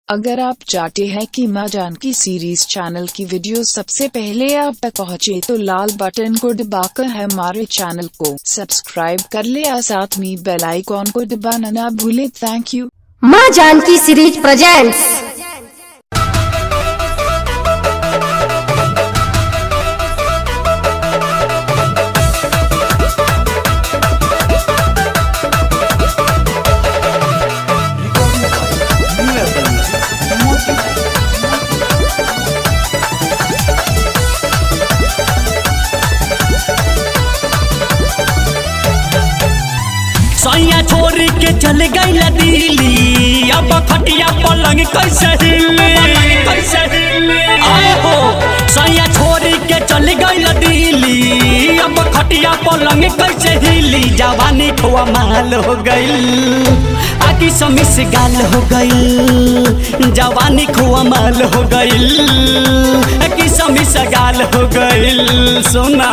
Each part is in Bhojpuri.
अगर आप चाहते हैं कि माँ जानकी सीरीज चैनल की वीडियो सबसे पहले आप तक पहुँचे तो लाल बटन को दबाकर हमारे चैनल को सब्सक्राइब कर ले और साथ में बेल आइकॉन को दबाना ना भूले थैंक यू माँ जानकी सीरीज प्रेजेंट्स सैया छोड़ के चल गई दिल्ली अब खटिया पलंग कैसे हिली कैसे हिली आए हो सैया छोड़ के चल गई दिल्ली अब खटिया पलंग कैसे हिली जवानी खोआ माल हो गई आकी समिस गाल हो गई जवानी खोआ माल हो गई आकी समिस गाल हो गई सोना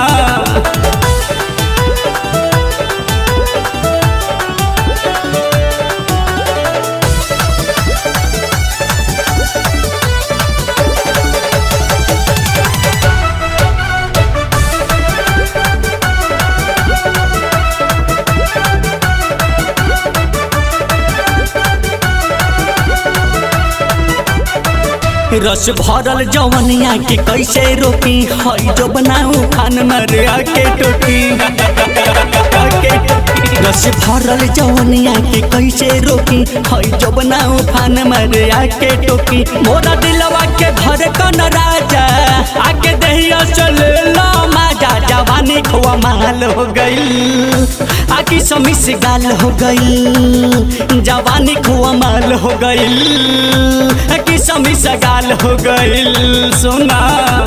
रस भरल जवनिया के कैसे रोकी हई जो बनाऊ खान मरे आके टोकी आके टोकी। रस भरल जवनिया के कैसे रोकी हई जो बनाऊ खान मरे आके टोकी मोरा दिलवा के घर कन राजा आके दहिया चल लो माजा जवानी खोआ माल हो गई आकी समिस गाल हो गई जवानी खोआ माल हो गई की समिस गाल हो गई सोना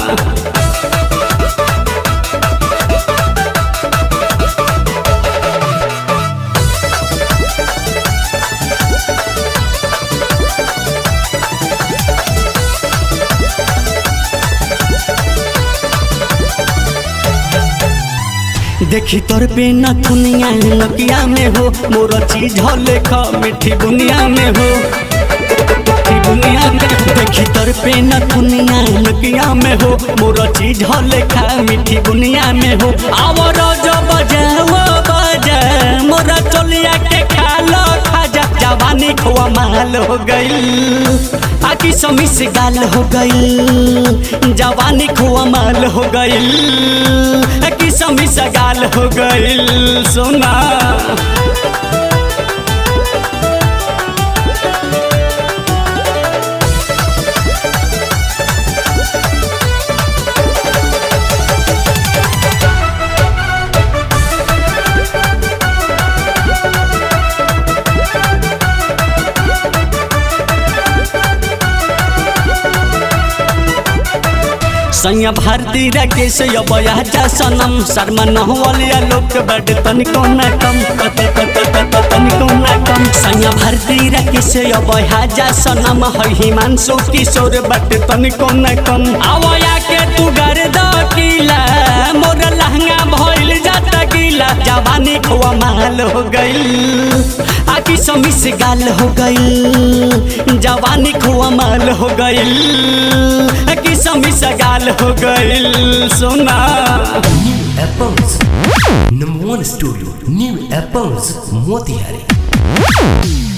देखी तोर पे न दुनिया नकिया में हो मोर चीज हो लेखा मीठी दुनिया में हो मीठी दुनिया में देखी तोर पे न दुनिया नकिया में हो मोर चीज हो लेखा मीठी दुनिया में हो आवर जो बजे वो बजे मोर चलिया के खा लो खाजा जवानी खोआ माल हो गई आकी समिस गाल हो गई जवानी खोआ माल हो गई की समिस गाल हो गई सोना सैया भारती राकेश अबया सनम शर्मा नहवलिया लोक बड तनिको न कम तनिको न कम सैया भारती राकेश अबया सनम है हिमांशु किशोर बड तनिको न कम आवया के तू घर द किला मोर लहंगा भइल जात गीला जवानी खोआ माल हो गई आकी समिस गाल हो गई जवानी खोआ माल हो गई की समिस गाल हो गई सोना New Apples. Number one studio. New Apples. Motihari.